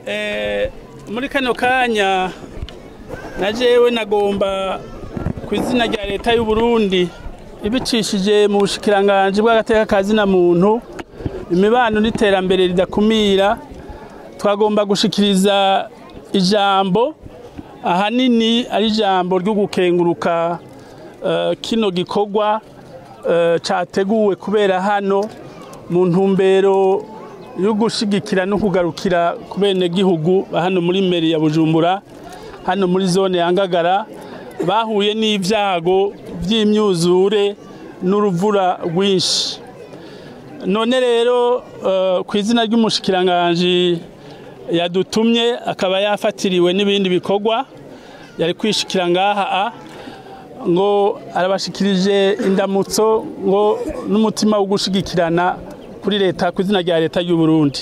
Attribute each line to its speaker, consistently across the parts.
Speaker 1: muri kano kanya na jewe nagomba ku izina rya leta y'u Burundi ibicishije mu bushikiranganji bw'agateka kazina muntu imibano n'iterambere ridakumira twagomba gushikiriza ijambo ahanini ari ijambo ryo gukenguruka eh, kino gikorwa eh, categuwe kubera hano mu ntumbero yo gushigikira no kugarukira ku benegihugu ba hano muri meri ya Bujumbura hano muri zone ya Ngagara bahuye n'ivyago vy'imyuzure n'uruvura rwinshi none rero eh, ku izina ry'umushikiranganji yadutumye akaba yafatiriwe n'ibindi bikorwa yari kwishikira ngaha ngo arabashikirije indamutso ngo n'umutima wo gushigikirana kuri leta ku izina rya leta y'u Burundi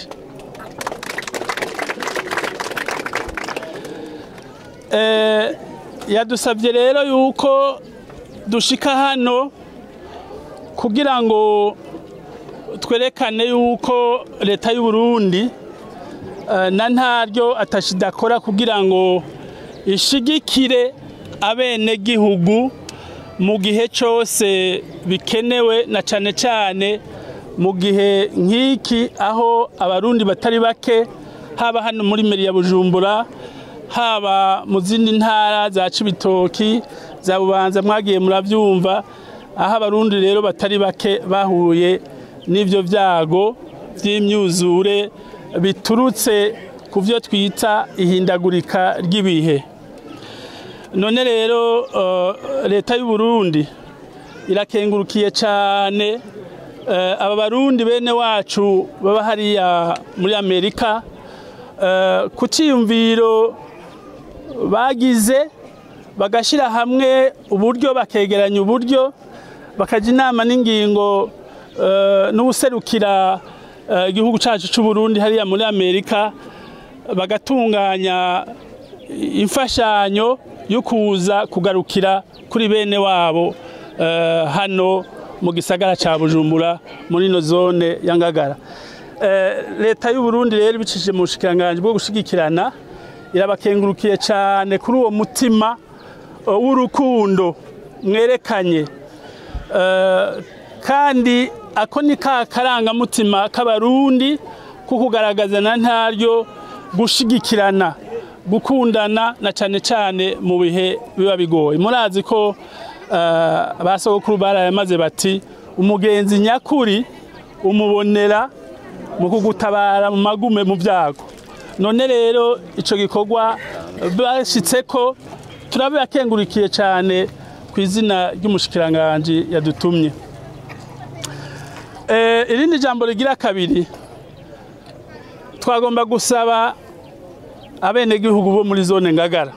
Speaker 1: eh yadusabye rero yuko dushika hano kugira ngo twerekane yuko leta y'u Burundi eh, na ntaryo atashidakora kugira ngo ishigikire abene gihugu mu gihe cyose bikenewe na cane cane mu gihe nk'iki aho abarundi batari bake haba hano muri meri ya Bujumbura haba mu zindi ntara za Cibitoki za Bubanza mwagiye muravyumva aho abarundi rero batari bake bahuye n'ivyo vyago vy'imyuzure biturutse ku vyo twita ihindagurika ry'ibihe none rero uh, leta y'u Burundi irakengurukiye cane uh, aba barundi bene wacu baba hariya muri Amerika uh, ku ciyumviro bagize bagashira hamwe uburyo bakegeranya uburyo bakaja inama n'ingingo uh, n'ubuserukira igihugu cacu c'u Burundi hariya muri Amerika bagatunganya imfashanyo yo kuza kugarukira kuri bene wabo hano mu gisagara ca Bujumbura muri ino zone ya Ngagara leta y'u Burundi rero ibicishije mu bushikiranganje bwo gushigikirana irabakengurukiye cyane kuri uwo mutima w'urukundo mwerekanye kandi ako ni ka karangamutima k'abarundi ko kugaragaza na ntaryo gushigikirana gukundana na cyane cyane mu bihe biba bigoye murazi ko abasogokuru barayamaze bati umugenzi nyakuri umubonera mu kugutabara mu magume mu byago none rero icyo gikorwa bashyitse ko turabakengurikiye cyane ku izina ry'umushikiranganji yadutumye irindi jambo rigira kabiri twagomba gusaba abenegihugu bo muri zone ngagara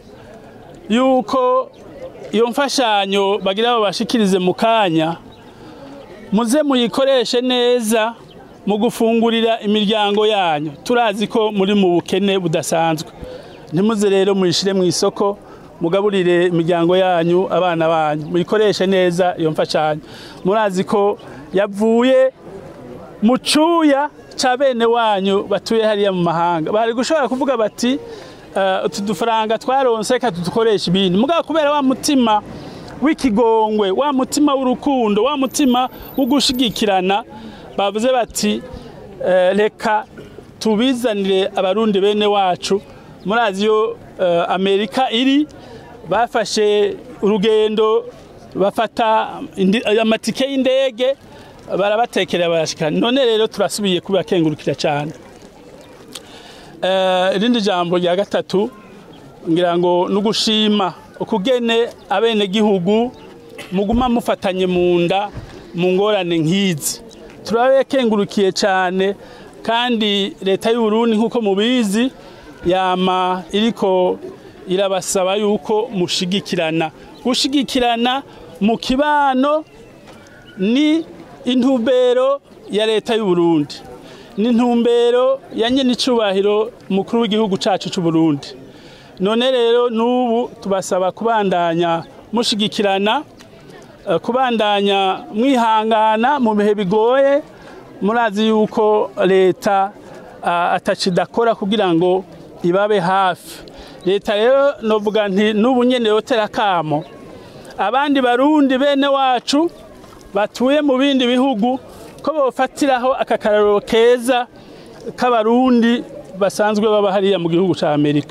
Speaker 1: yuko iyo mfashanyo bagira babashikirize mu kanya muze muyikoreshe neza mu gufungurira imiryango yanyu turazi ko muri mu bukene budasanzwe ntimuze rero muyishire mu isoko mugaburire imiryango yanyu abana banyu muyikoreshe neza iyo mfashanyo murazi ko yavuye mu cuya ca bene wanyu batuye hariya mu mahanga bari gushobora kuvuga bati utu dufaranga twaronse reka tudukoresha ibindi mugabo kubera wa mutima w'ikigongwe wa mutima w'urukundo wa mutima wo gushigikirana bavuze bati reka tubizanire abarundi bene wacu murazi yo amerika iri bafashe urugendo bafata amatike y'indege barabatekerera barashikana none rero turasubiye kubakengurukira cyane irindi jambo rya gatatu ngira ngo ni ugushima ukugene abenegihugu muguma mufatanye mu nda mu ngorane nk'izi turabekengurukiye cyane kandi leta y'u Burundi nk'uko mubizi yama iriko irabasaba yuko mushigikirana gushigikirana mu kibano ni intumbero ya leta y'u Burundi ni intumbero ya nyene icubahiro mukuru w'igihugu cacu c'u Burundi none rero n'ubu tubasaba kubandanya mushigikirana kubandanya mwihangana mu bihe bigoye murazi yuko leta atacidakora kugira ngo ibabe hafi leta rero novuga nti n'ubu nyene yotera kamo abandi barundi bene wacu batuye mu bindi bihugu ko bofatiraho aka kararo keza k'abarundi basanzwe baba hariya mu gihugu ca amerika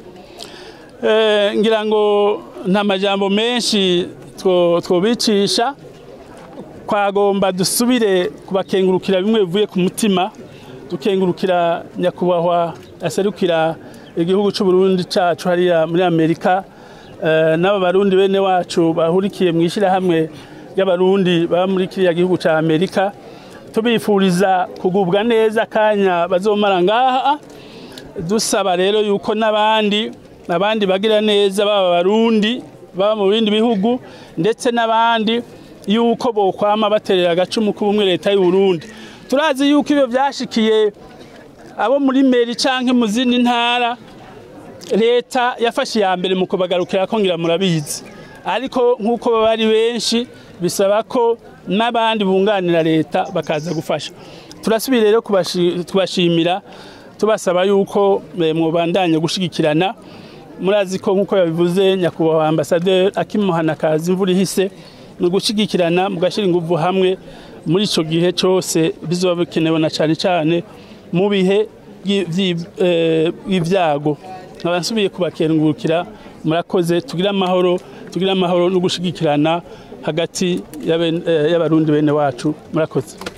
Speaker 1: ngira ngo nta majambo menshi twobicisha twagomba dusubire kubakengurukira bimwe bivuye ku mutima dukengurukira nyakubahwa aserukira igihugu cy'u Burundi cyacu hariya muri amerika n'aba barundi bene wacu bahurikiye mu ishyirahamwe ry'abarundi baba muri kiriya gihugu cya amerika tubifuriza kugubwa neza akanya bazomara ngaha dusaba rero yuko n'abandi abandi bagira neza baba barundi baba mu bindi bihugu ndetse n'abandi yuko bokwama baterera agacumu k'ubumwe leta y'u Burundi turazi yuko ibyo byashikiye abo muri meri canke mu zindi ntara leta yafashe iya mbere mu kubagarukira ko ngira murabizi ariko nk'uko baba ari benshi bisaba ko n'abandi bunganira leta bakaza gufasha turasubira rero kubashimira tubasaba yuko mwubandanye gushigikirana murazi ko nk'uko yabivuze nyakubahwa ambasaderi akimuhana kazi imvura ihise ni ugushigikirana mugashyira ingufu hamwe muri icyo gihe cyose bizoba bikenewe na cyane cyane mu bihe by'ibyago nkaba nsubiye kubakengurukira murakoze tugire amahoro tugire amahoro no gushigikirana hagati y'abarundi bene wacu murakoze